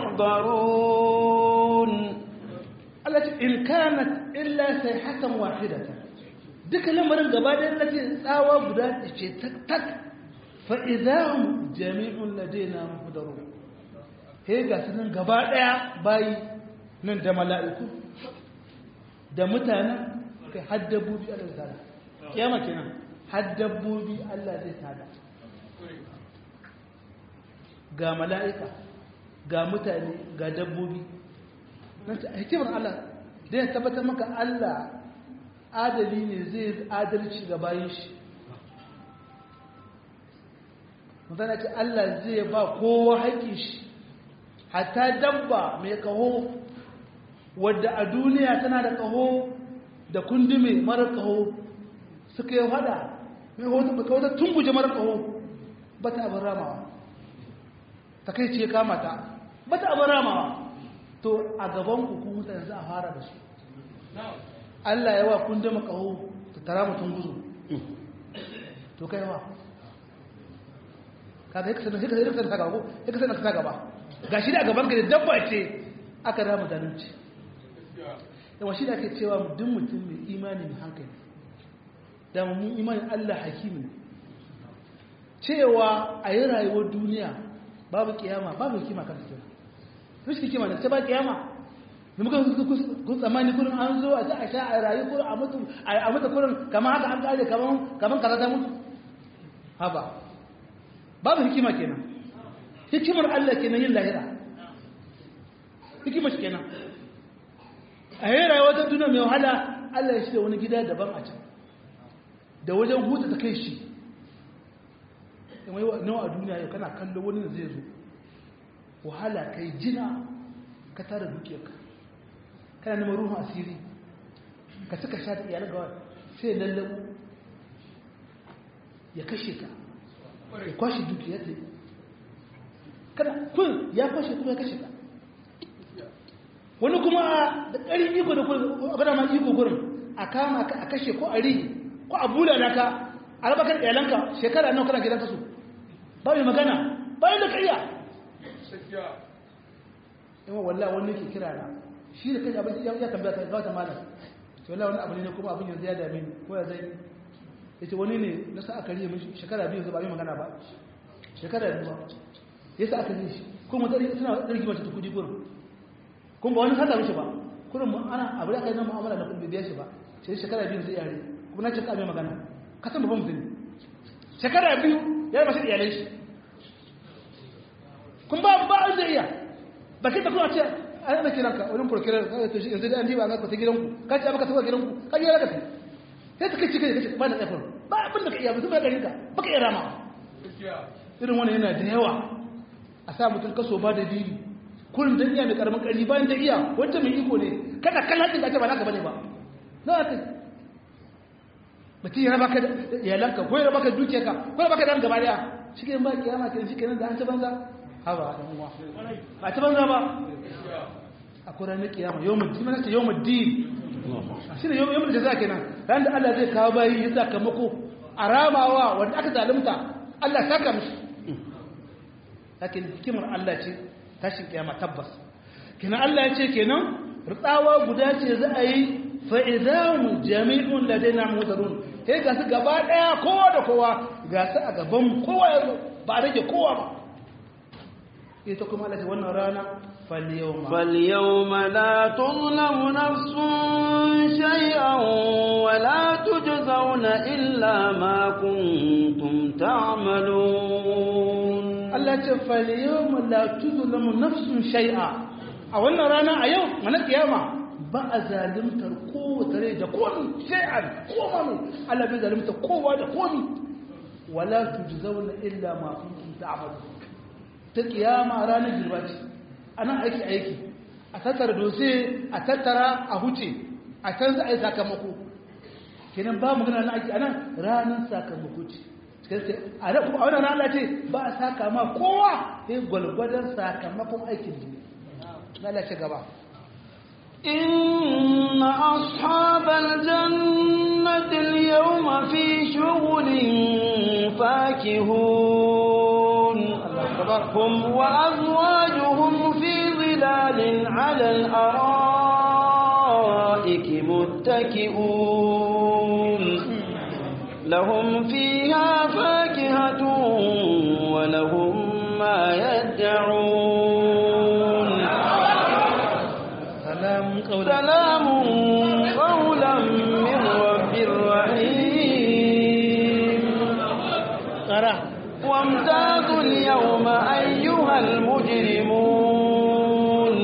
محضرون التي إن كانت إلا صيحة واحدة duka lamarin gaba da nace tsawa guda ce tak tak fa idahum jami'un ladaina muhdarun he ga sunan gaba daya bayi nan da mala'iku da mutanen kai har dabbobi Allah zai tada kiyama kenan har dabbobi Allah zai tada ga mala'ika ga mutane ga dabbobi nan ta hikimar Allah da ya tabbatar maka Allah adali ne zai adalci ga bayan shi mutane ce Allah zai ba kowa haƙƙin shi hatta dabba mai kaho wadda a duniya tana da kaho da kundume mara kaho suka yi fada mai wata tunguje mara kaho ba ta abin ramawa ta kai ce kama ta ba ta abin ramawa to a gaban hukun mutane za a fara da su Allah yawa kundume kaho ta tara mutum guzu to kai yawa kaga yake sanar yake sanar ta gaba yake sanar ta gaba gashi da gaban ka da dabba ce aka rama zalunci yawa shi da ake cewa duk mutum mai imani mai hankali da mun imanin Allah hakimi cewa a yi rayuwar duniya babu kiyama babu hikima kan su rashin hikima da ta ba kiyama da muka kun tsammani kurin an zo a za a sha a rayu kurin a mutu a mutu kurin kamar haka an kare kamar kamar kaza ta mutu haba babu hikima kenan hikimar Allah kenan yin lahira hikimar shi kenan a yi rayuwa ta duniya mai wahala Allah ya shirya wani gida daban a can da wajen huta ta kai shi nawa a duniya yau kana kallo wani da zai zo wahala kai jina ka tara dukiyarka kana neman ruhun asiri ka suka sha da iyalan gawa sai ya lallabu ya kashe ka ya kwashe dukiyar ta kada kun ya kwashe kuma ya kashe ka wani kuma da ƙarin iko da kuma ma iko gurin a kama ka a kashe ko a rihi ko a bula da ka a raba kan iyalanka shekara nawa kana gidan kasu ba mai magana bayan da kariya yawan wallah wani ke kira na shi da kai abin ya tambaya ta ga wata malam to wallah wani abu ne kuma abin yanzu ya dame ni ko ya zai ya ce wani ne na sa aka riye mishi shekara biyu ba yi magana ba shekara biyu ba ya sa aka riye shi kuma tsari suna tsarki mace ta kudi gurin kuma ba wani sata mishi ba kurin mu ana abu da aka yi na mu'amala da kudi biya shi ba sai shekara biyu zai yare kuma na ce ka mai magana ka san babban mutum shekara biyu ya yi mashi iyalai shi kun ba ba an zai iya ba kai ta kuma ce an ana kiranka wani prokirar to shi yanzu da an diba ga ta gidanku ka ce baka tafi gidanku ka je ka sai ta kace kace ba da tsafin ba abin da ka iya mutum ya gari ka baka iya rama irin wannan yana da yawa a sa mutum kaso ba da dili kullum dan iya mai karamin kari bayan ta iya wanda mai iko ne kada kallon ka ce ba naka bane ba na kai mutum ya raba ka da iyalanka ko ya raba ka dukiyarka ko ya raba ka dan gaba daya shi ke ba kiyama ke shi kenan da an ta banza haba dan uwa ba ta banza ba akwai ranar kiyama yawmul din mana ce yawmul din shi ne yawmul jaza kenan ran da Allah zai kawo bayi ya sakamako a ramawa wanda aka zalunta Allah saka mishi lakin hikimar Allah ce tashin kiyama tabbas kenan Allah ya ce kenan rutsawa guda ce za a yi fa'izamu jami'un ladaina mudarun sai ga su gaba daya kowa da kowa ga su a gaban kowa ya ba a rage kowa ba ita kuma Allah ce wannan rana falyawma falyawma la tuzlamu nafsun shay'an wa la tujzauna illa ma kuntum ta'malun Allah ce falyawma la tuzlamu nafsun shay'a a wannan rana a yau mana kiyama ba a zalimtar kowace rai da komi shay'an koma mai Allah bai zalimta kowa da komi wala tujzauna illa ma kuntum ta'malun ta kiyama ranar girba ce ana aiki aiki a tattara dose a tattara a huce a canza a yi sakamako kenan ba magana na aiki a nan ranar sakamako ce a wannan rana ce ba a saka ma kowa sai gwalgwadon sakamakon aikin ne lalace gaba إن أصحاب الجنة اليوم في شغل فاكهون هم وأزواجهم في ظلال على الأرائك متكئون لهم فيها فاكهة ولهم ما يدعون سلام قولا سلام قولا من رب رحيم قرأ وامتازوا اليوم أيها المجرمون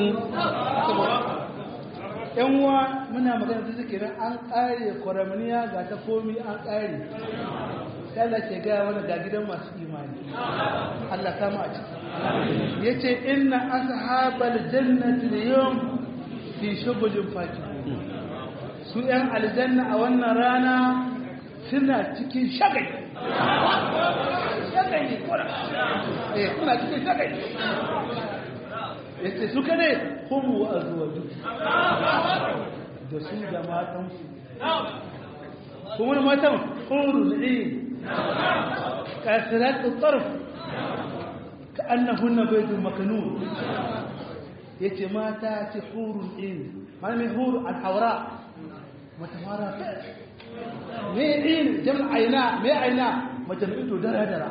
yan uwa muna magana da zikirin an ƙare kwaramniya ga ta komi an ƙare Allah ke gaya mana ga gidan masu imani Allah kama a ciki ya ce inna ashabal jannati al-yawm fi shughulin fakih su yan aljanna a wannan rana suna cikin shagali shagali kura eh suna cikin shagali yace su kane hum wa azwaju da su da matan su kuma da matan hurul ain kasirat at-tarf ka'annahunna baydun makanun yace mata ce hurul ain malami hur al-awra matawara me ain jam'a aina me aina mace mai ido dara dara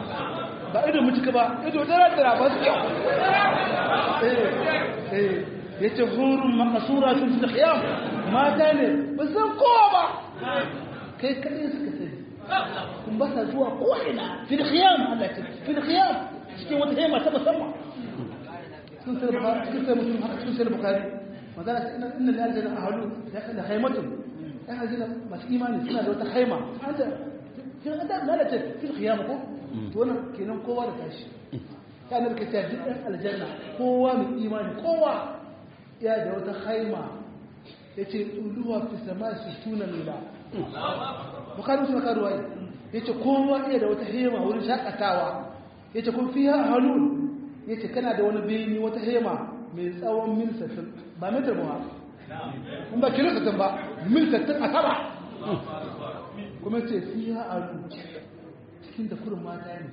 ba ido mutuka ba ido dara dara ba su kyau yace hurun maqsuratun fil khiyam mata ne ba san kowa ba kai kadai suka sani kun ba sa zuwa ko ina fil khiyam Allah ce fil khiyam cikin wata hema ta musamman sun sai bukhari sun sai mutum haka sun sai bukhari magana ta inna inna lil aljanna ahlu ya kana khaymatun ya aljanna masu imani suna da wata haima anta kin da lalace fil khiyam ko to wannan kenan kowa da tashi kana da kace duk ɗan aljanna kowa mai imani kowa ya da wata haima yace tuluwa fi sama sittuna mila bukhari sun ka ruwaya yace kowa iya da wata hema wurin shakatawa yace kun fiha halul yace kana da wani bini wata hema mai tsawon mil 60 ba metar ba kun ba kilo 60 ba mil 60 a sama kuma yace fiha halul cikin da kurin mata ne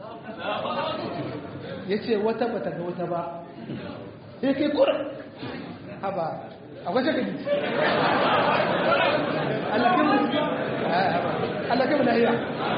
yace wata bata ga wata ba sai kai kurin haba akwai shakali Allah kin Allah kin lahiya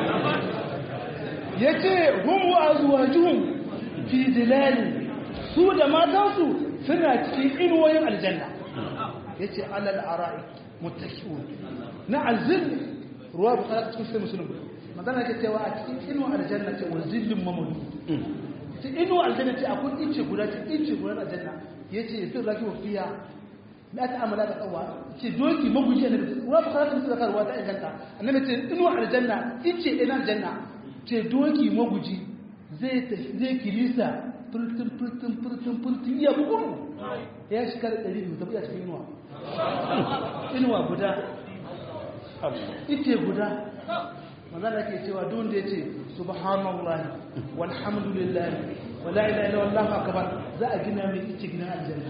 yace hum wa azwajuhum fi dilal su da matansu suna cikin inuwayin aljanna yace alal ara'i muttaqiun na azil ruwa bukhari cikin sai muslim magana yake cewa a cikin inuwa aljanna ce wa zillin mamadu ce inuwa aljanna ce akwai ince guda ce ince guda aljanna yace sun raki wa fiya na ta amala da tsawa ce doki maguji ne ruwa bukhari cikin sai ruwa ta inganta annabi ce inuwa aljanna ince ina aljanna ce doki maguji zai zai kilisa furtun furtun furtun furtun ya bugu ya shiga da ɗari da tafiya cikin inuwa inuwa guda ite guda manzana ke cewa don da ya ce subhanallah walhamdulillah wala ilaha illa wallahu akbar za a gina mai ice gina aljanna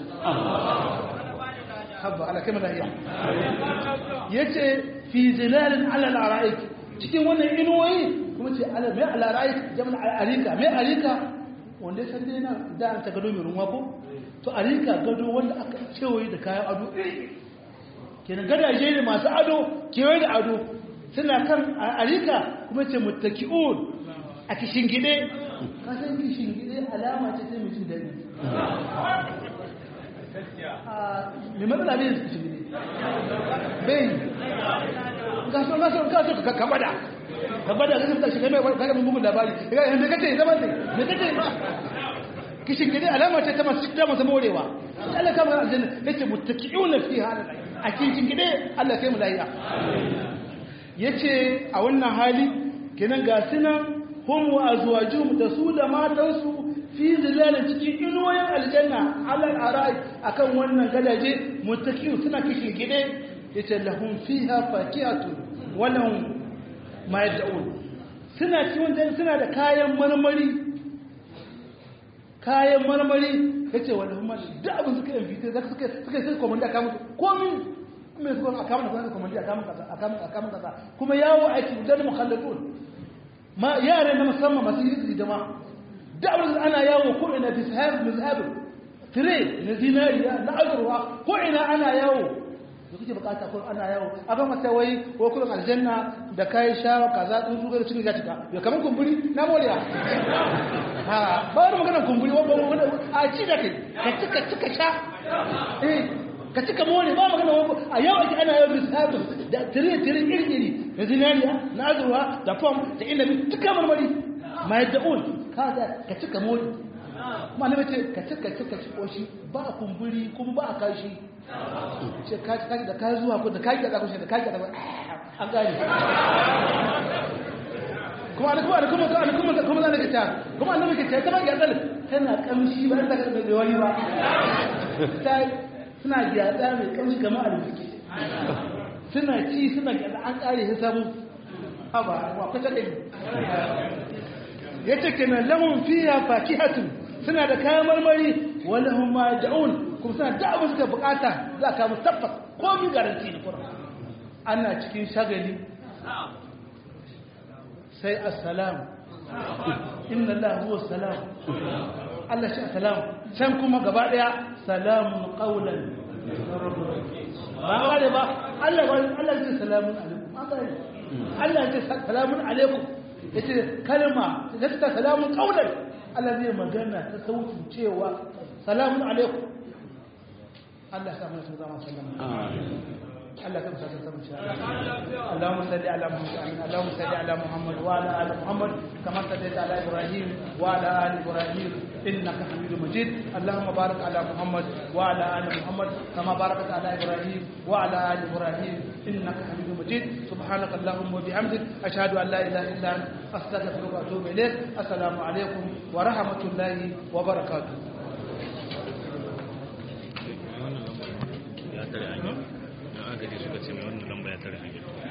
habba ala kamar lahiya yace fi zilalin ala al-ara'ik cikin wannan inuwoyi kuma ce ala mai al-ara'ik jama'a arika mai arika wanda ya san dai na da an ta gado mai runwa ko to arika gado wanda aka cewaye da kayan ado kenan gadaje ne masu ado kewaye da ado suna kan arika kuma ce muttaki'un a kishin gide kasan kishin gide alama ce sai mutum dani mai matsala bai su kishin gide bai gaso gaso gaso ka kabada kabada ga sun tashi kai mai mun bugun labari ga me kace zama ne me kace ba kishin gide alama ce ta masu ta masu morewa Allah kama aljanna yace muttaki'una fiha a cikin gide Allah kai mu lafiya yace a wannan hali kenan ga sunan hum wa azwajuhum da su da matansu fi zilalin cikin inuwayen aljanna alal arai akan wannan gadaje muttaqiu suna kishin gide yace lahum fiha fakiyatu wa lahum ma yad'un suna cikin suna da kayan marmari kayan marmari yace wa lahum da abin suka yi fitar zaka suka suka sai komanda ka musu komin mai zuwa a kamar da komanda a kamar kasa a kamar a kamar kasa kuma yawo aiki dan mukhallatun ma yare na musamman masu yi jama'a da'awar ana yawo ko ina fi sahab muzhab tire na zinariya na azurwa ko ina ana yawo da kuke bukata ko ana yawo a ba mata wai ko kullum aljanna da kai shawa kaza din zuwa cikin ga cika ya kaman kumburi na moriya ha ba wani magana kumburi wa a ci da kai ka cika cika sha eh ka cika more ba magana a yau ake ana yawo misabin da tire tire iri iri na zinariya na azurwa da fam da inabi duka marmari ma yadda kada ka cika mori malama ce ka cika cika koshi ba a kumburi kuma ba a kashi ce ka cika da ka zuwa ko da ka yi da kushe da ka yi da an gane kuma da kuma da kuma da kuma da kuma da ta kuma annabi ke ta kuma gyadal tana kamshi ba ta da da wani ba ta suna gyada mai kamshi kamar alfiki suna ci suna gyada an kare hisabu haba wa kwata da ya ce kenan lahun fiya fakihatun suna da kayan marmari wani hun ma da'un kuma suna da abin suka bukata za ka musu tabbas komi garanti da kuma ana cikin shagali sai assalam inna Allah huwa salam Allah shi assalam can kuma gaba daya salamun qawlan ba kare ba Allah Allah ya ce salamun alaikum Allah ya ce salamun alaikum ya ce kalma da ta salamun kaunar Allah zai magana ta sautin cewa salamun alaikum Allah ya sa mu su zama sallama آمين Allah ta musaka ta musha Allahumma salli ala Muhammad Allahumma salli ala Muhammad wa ala ali Muhammad kama sallaita ala Ibrahim wa ala ali Ibrahim innaka Hamidum Majid Allahumma barik ala Muhammad wa ala ali Muhammad kama barakta ala Ibrahim wa ala ali Ibrahim innaka Hamidum Majid subhanaka Allahumma wa bihamdik ashhadu an la ilaha illa anta astaghfiruka wa atubu ilayk assalamu alaikum wa rahmatullahi wa barakatuh ya tare hanya don agaji suka ce mai wannan lamba ya tare hanya